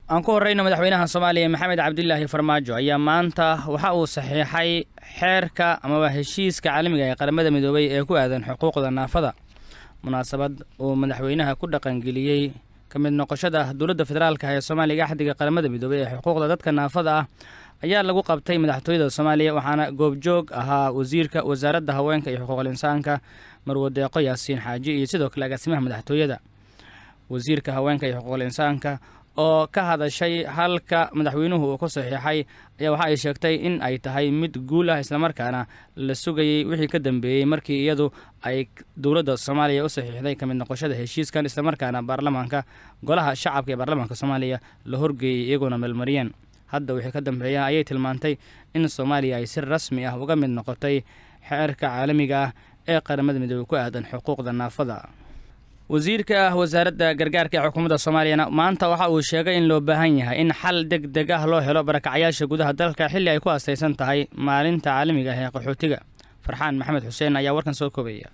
aan ku horreyno madaxweynaha soomaaliya maxamed cabdilaahi farmaajo ayaa maanta waxa uu saxiixay xeerka amaba heshiiska caalamiga ee qaramada midoobay ee ku aadan xuquuqda naafada munaasabad uu madaxweynaha ku dhaqangeliyey ka mid noqoshada dowladda federaalka ee soomaaliya axdiga qaramada midoobay ee xuquuqda dadka naafada ah ayaa lagu qabtay madaxtooyada soomaaliya waxaana goobjoog ahaa wasiirka wasaaradda haweenka iyo xuquuqul insaanka marwadeeqo yaasiin xaaji iyo sidoo kale agaasimaha madaxtooyada wasiirka haweenka iyo xuquuqul insaanka oo ka hadashay halka madaxweynuhu uu ku saxiixay ayaa waxa ay sheegtay in ay tahay mid guul ah islamarkaana la sugayey wixii ka dambeeyey markii iyadu ay dowladda soomaaliya u saxiixday ka mid noqoshada heshiiskan islamarkaana baarlamaanka golaha shacabka ee baarlamaanka soomaaliya la horgeeyey iyagoona meelmariyeen hadda wixii ka dambeeya ayay tilmaantay in soomaaliya ay si rasmi ah uga mid noqotay xeerka caalamiga ah ee qaramada midoobey ku aadan xuquuqda naafada wasiirka wasaaradda gargaarka ee xukuumadda soomaaliyana maanta waxa uu sheegay in loo baahan yahay in xal deg deg ah loo helo barakacyaasha gudaha dalka xilli ay ku astaysan tahay maalinta caalamiga ah ee qaxootiga farxaan maxamed xuseen ayaa warkan soo koobaya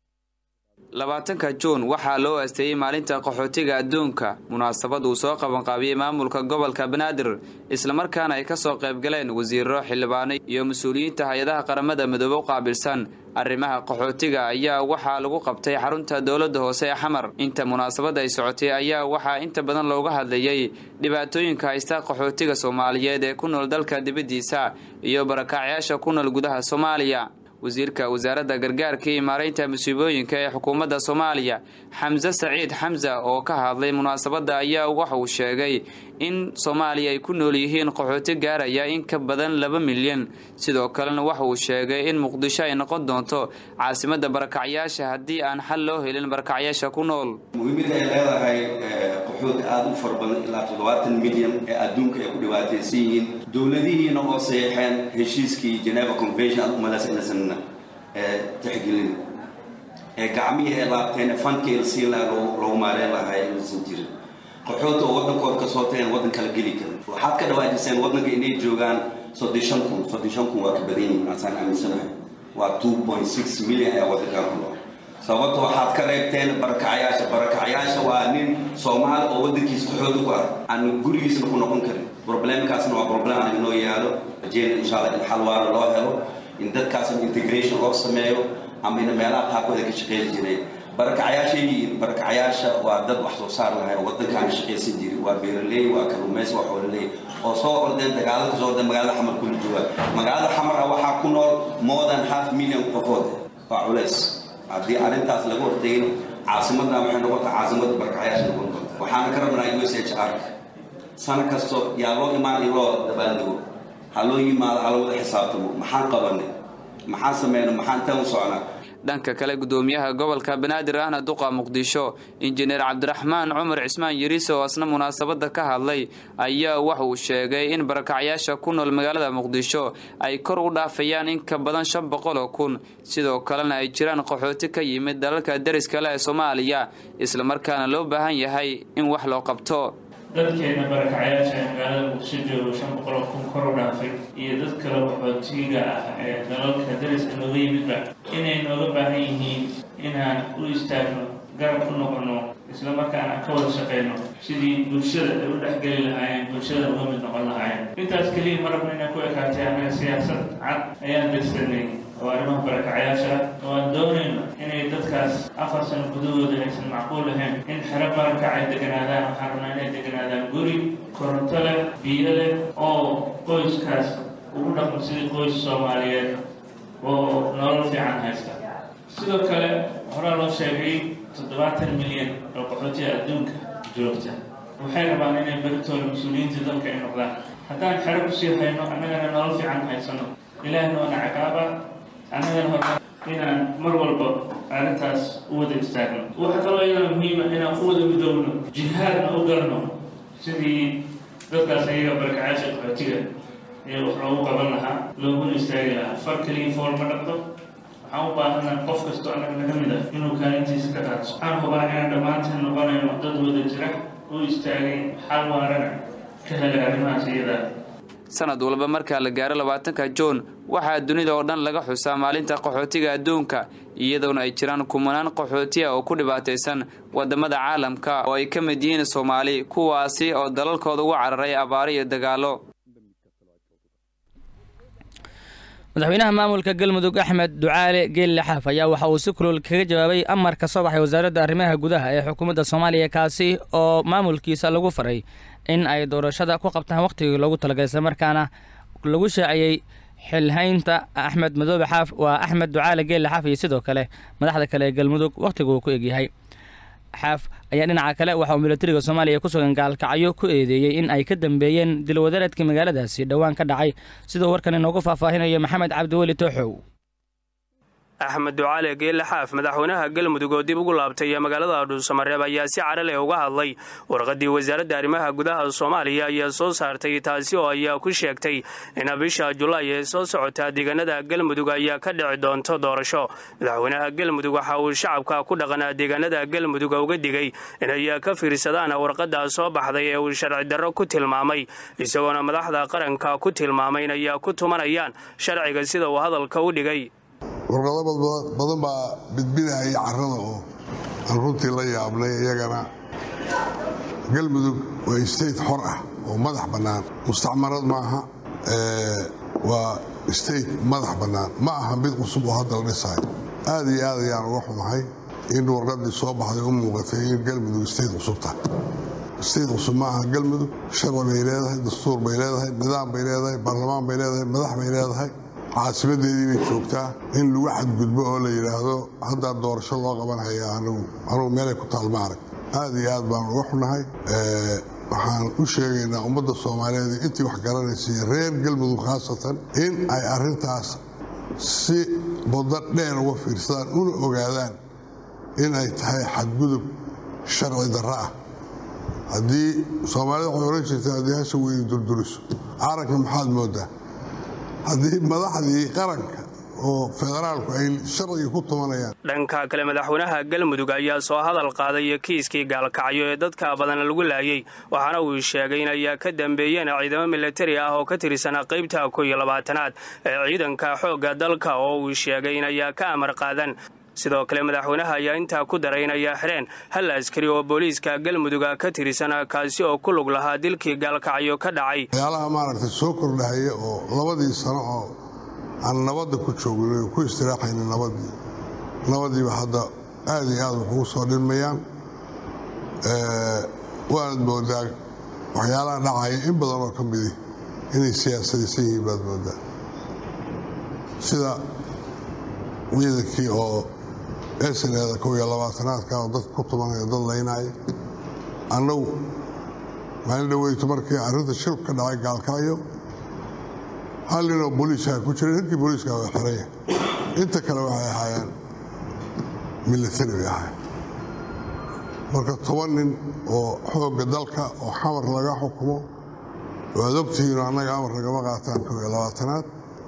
labaatanka juun waxaa loo asteeyey maalinta qaxootiga adduunka munaasabad uu soo qabanqaabiyey maamulka gobolka banaadir islamarkaana ay kasoo qaybgaleen wasiiro xildhibaano iyo mas-uuliyiinta hay-adaha qaramada midoobe u qaabilsan arrimaha qaxootiga ayaa waxaa lagu qabtay xarunta dowladda hoose ee xamar inta munaasabadda ay socotay ayaa waxaa inta badan looga hadlayey dhibaatooyinka haysta qaxootiga soomaaliyeed ee ku nool dalka dibaddiisa iyo barakacyaasha ku nool gudaha soomaaliya wasiirka wasaaradda gargaarka iyo maaraynta musiibooyinka ee xukuumadda soomaaliya xamse saciid xamsa oo ka hadlay munaasabadda ayaa waxa uu sheegay in soomaaliya ay ku nool yihiin qaxooti gaaraya in ka badan laba milyan sidoo kalena waxa uu sheegay in muqdisho ay noqon doonto caasimadda barakacyaasha haddii aan xal loo helin barakacyaasha ku nool muhiimada ay leedahay qaxooti aada u fara badan ilaa toddobaatan milyan ee adduunka ay ku dhibaataysan yihiin dowladihiina oo saxiixeen heshiiskii geneva convention aad umalaas inaysan tixgelin ee gacmihii ay laabteen fankii la siin lahaa loogu maareyn lahaa inaysan jirin qaxoota oo waddankooda kasoo tageen waddan kala geli karin waxaad ka dhawaajiseen waddanka inay joogaan soddon kun soddon kun waa ka badan yihin asaan aaminsanahay waa two point six million ayaa waddankan ku nool sababta waxaad ka reebteen barakacyaasha barakacyaasha waa nin soomaali oo waddankiisa qaxoota ku ah aan gurigiisna ku noqon karin problemkaasna waa problem aan inoo yaalo rajeyna insha allah in xal waala loo helo in dadkaasna integration loo sameeyo ama ina meelaha qaarkood ay ka shaqeyn jireen barakacyaasha barakacyaasha waa dad wax soo saar lahay oo waddankaana shaqaysan jiri waa beeraley waa kalluumaysi waa xoololey oo soo ordeen dagaalada kasoo ordeen magaalada xamar kula jooga magaalada xamar ah waxaa ku nool more than half million qofood waa culays haddii arrintaas laga hortegin caasimadna waxay noqontaa caasimadda barakacyaasha noqon doonta waxaana ka rabnaa u s h r sano kasto yaa loo imaan in loo dabaaldego ha loo yimaado ha loo wada xisaabtamo maxaan qabanay maxaan sameyna maxaan intaan u socnaa dhanka kale gudoomiyaha gobolka banaadir ahna duqa muqdisho injineer cabdiraxmaan cumar cismaan yariis oo asna munaasabadda ka hadlay ayaa waxa uu sheegay in barakacyaasha ku nool magaalada muqdisho ay kor u dhaafayaan in ka badan shan boqol oo kun sidoo kalena ay jiraan qaxooti ka yimid dalalka dariska leh ee soomaaliya islamarkaana loo baahan yahay in wax loo qabto dadkeena barakacyaasha ee magaalada muqdisho joogo shan boqoloo kun kor u dhaafay iyo dad kale qaxootiga ah ee dalalka dariska nooga yimidba inay nooga baahan yihiin inaan u istaagno garab u noqono islamarkaana ka wada shaqeyno sidii bulshada ay u dhexgeli lahaayeen bulshada uga mid noqon lahaayeen intaas keliya ma rabno inaan ku ekaatay annaga siyaasad cad ayaan degsanay oo arrimaha barakacyaasha oo aan doonayno inay dadkaas afar sano gudahooda aysan macquul ahayn in xero barakac ay deganaadaan waxaan rabnaa inay deganaadaan guri koronto leh biyo leh oo qoyskaas ugu dhaqmo sidii qoys soomaaliyeed oo nolol fiican haysta sidoo kale horaa loo sheegay toddobaatan milyan oo qaxootiga adduunka joogta waxay rabaan inay beritooda mas-uuliyiintii dalka ay noqdaan haddaan xero kusii hayno annagana nolol fiican haysano ilaahna waana caqaaba annagana hor inaan mar walba arrintaas u wada istaagno waxaa kaloo iyadana muhiima inaan u wada midoowno jihaadna u galno sidii dadkaas ayaga barakacaasha qaxootiga ee wax loogu qaban lahaa looguna istaagi lahaa far keliya fool ma dhaqdo waxaan u baahanaa qof kastoo annaga naga mid ah inuu kaalintiisa ka qaato waxaan hubaa inaan dhammaanteen noqonayno dad wada jira u istaagay xal waarana ka helay arrimahaas iyadaa sanad walba markaa la gaaro labaatanka juun waxaa dunida oo dhan laga xusaa maalinta qaxootiga adduunka iyadoona ay jiraan kumanaan qaxootiya oo ku dhibaataysan wadamada caalamka oo ay ka mid yihiin soomaali kuwaasi oo dalalkooda uga cararay abaaro iyo dagaalo madaxweynaha maamulka galmudug axmed ducaale geelle xaaf ayaa waxa uu si kulul kaga jawaabay amar ka soo baxay wasaaradda arrimaha gudaha ee xukuumadda soomaaliya kaasi oo maamulkiisa lagu faray in ay doorashada ku qabtaan wakhtigii loogu talagalay islamarkaana lagu shaaciyey xilhaynta axmed madoobe xaaf waa axmed ducaale geelle xaaf iyo sidoo kale madaxda kale ee galmudug wakhtigu uu ku egyahay xaaf ayaa dhinaca kale waxa uu milatariga soomaaliya ku sugan gaalkacyo ku eedeeyey in ay ka dambeeyeen dilwadareedkii magaaladaasi dhowaan ka dhacay siduu warkan inoogu faahfaahinayo maxamed cabdiweli tooxow axmed ducaale geelle xaaf madaxweynaha galmudug oo dib ugu laabtay ee magaalada dhuusamareeb ayaa si cara leh uga hadlay warqaddii wasaaradda arrimaha gudaha soomaaliya ayaa soo saartay taasi oo ayaa ku sheegtay in bisha julaay ee soo socota deegaanada galmudug ayaa ka dhici doonto doorasho madaxweynaha galmudug waxa uu shacabka ku dhaqanaa deegaanada galmudug uga digay inay ka fiirsadaan warqadda soo baxday ee uu sharci darro ku tilmaamay isagoona madaxda qaranka ku tilmaamay in ayaa ku tumanayaan sharciga sida uu hadalka u dhigay warqado badan baa bidbidahaya carrada oo aan runtii la yaabnay iyagana galmudug waa state xor ah oo madax bannaan mustacmarad maaha waa state madax bannaan ma aha mid cusub oo hadda la dhisayo aad iyo aad ayaan uga xumahay in warqadii soo baxday u muuqatay in galmudug state cusub tahay state cusub ma aha galmudug sharci bay leedahay dastuur bay leedahay nidaam bay leedahay baarlamaan bay leedahay madax bay leedahay caasimadeedii bay joogtaa in lagu xadgudbo oo la yidhaahdo haddaa doorasho loo qabanhaya anugu meelay ku taalma arag aad iyo aad baan uga xunahay waxaan u sheegaynaa ummadda soomaaliyeed intii wax garanaysa reer galmudug khaasatan in ay arintaas si baddo dheer uga fiirsadaan una ogaadaan in ay tahay xadgudub sharci darro ah haddii soomaalida waxay ohan jirta haddii hasha weyni durduriso caranka maxaad moodaa haddii madaxdii qaranka oo federaalku ay sharciga ku tumanayaan dhanka kale madaxweynaha galmudug ayaa soo hadal qaaday kiiskii gaalkacyo ee dadka badan lagu laayay waxaana uu sheegay in ayaa ka dambeeyeen ciidamo milatari ah oo ka tirsanaa qaybta ko iyo labaatanaad ee ciidanka xoogga dalka oo uu sheegay in ayaa ka amar qaadan sidoo kale madaxweynaha ayaa intaa ku daray in ayaa xireen hal askari oo booliiska galmuduga ka tirsan kaasi oo ku lug lahaa dilkii gaalkacyo ka dhacay waxyaalaha maaragtay soo kordhahaya oo labadii sano oo aan nabadda ku joogin ku istiraaxayna nabadii nabadiiba hadda aad iyo aad wax ugu soo dhilmayaan waanad moodaa waxyaalaha dhacaya in badan oo ka midi inay siyaasadaysan yihiin baad moodaa sida ciidankii oo esaneeda kow iyo labaatanaadka oo dad ku tumanaya dad laynaya annagu maalin dhaweyto markii arrinta shil ka dhacay gaalkacyo hal ninoo booliiska ku jira ninkii booliiska waa xiraya inta kale waxay ahaayeen milatari bay ahaayeen marka toban nin oo xoogga dalka oo xamar laga xukumo waad ogtihiino annaga amar lagama qaataan kow iyo labaatanaad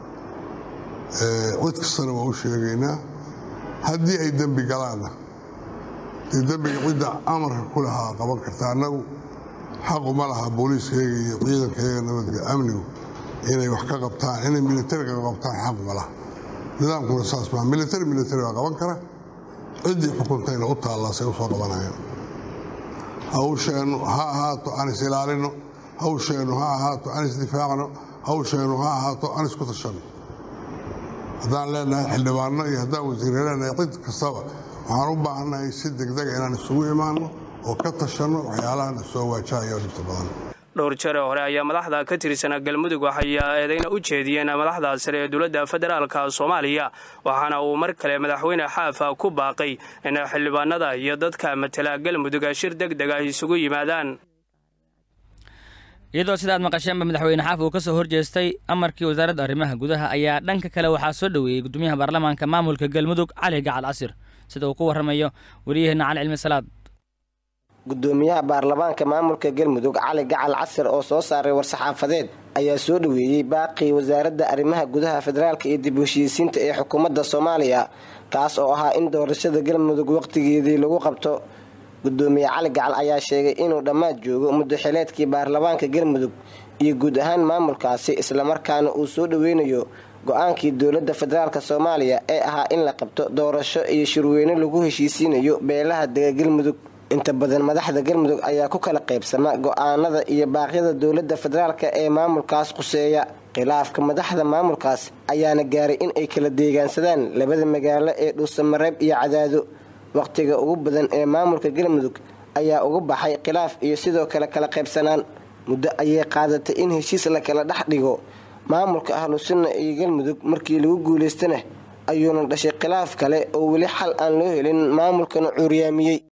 cid kastana waa u sheegaynaa haddii ay dembi galaanna dee dembiga cidda amarka ku lahaa qaban karta annagu xaqu ma laha booliiskayaga iyo ciidankayaga nabadga amnigu inay wax ka qabtaan inay militariga ka qabtaan xaqu ma laha nidaamkuna saas maa militari militari baa qaban kara ciddii xukuntayna u taallaasay u soo qabanayaan hawsheennu ha ahaato aan is ilaalino hawsheennu ha ahaato aan isdifaacno hawsheennu ha ahaato aan isku tashanno haddaan leenahay xildhibaano iyo haddaan wasiirre leenahay cid kastaba waxaan u baahannahay si degdega inaan isugu imaanno oo ka tashanno waxyaalahan soo waajahayo dhibta badan dhowr jare hore ayaa madaxda ka tirsana galmudug waxay eedayna u jeediyeen madaxda sare ee dowladda federaalka soomaaliya waxaana uu mar kale madaxweyne xaafa ku baaqay in xildhibaanada iyo dadka matala galmudug shir deg deg ah isugu yimaadaan iyadoo sida aad maqasheenba madaxweyne xaaf uu ka soo horjeestay amarkii wasaaradda arrimaha gudaha ayaa dhanka kale waxaa soo dhoweeyey gudoomiyaha baarlamaanka maamulka galmudug cali gacal casir sida uu ku warramayo wariyaheenna cali cilmi salaad gudoomiyaha baarlamaanka maamulka galmudug cali gacal casir oo soo saaray war-saxaafadeed ayaa soo dhoweeyey baaqii wasaaradda arrimaha gudaha federaalka iyo dib heshiisiinta ee xukuumadda soomaaliya kaas oo ahaa in doorashada galmudug waqtigeedii lagu qabto gudoomiye cali gacal ayaa sheegay inuu dhammaad joogo muddaxileedkii baarlamaanka galmudug iyo guud ahaan maamulkaasi islamarkaana uu soo dhoweynayo go-aankii dowladda federaalk soomaaliya ee ahaa in la qabto doorasho iyo shirweyne lagu heshiisiinayo beelaha dega galmudug inta badan madaxda galmudug ayaa ku kala qaybsama go-aanada iyo baaqyada dowladda federaalk ee maamulkaas quseeya khilaafka madaxda maamulkaas ayaana gaaray in ay kala deegaansadaan labada magaalo ee dhuusamareeb iyo cadaado wakhtiga ugu badan ee maamulka galmudug ayaa uga baxay khilaaf iyo sidoo kale kala qaybsanaan muddo ayay qaadatay in heshiis la kala dhex dhigo maamulka ahlu sunna iyo galmudug markii lagu guulaystana ayuuna dhashay khilaaf kale oo weli xal aan loo helin maamulkana cuuryaamiyey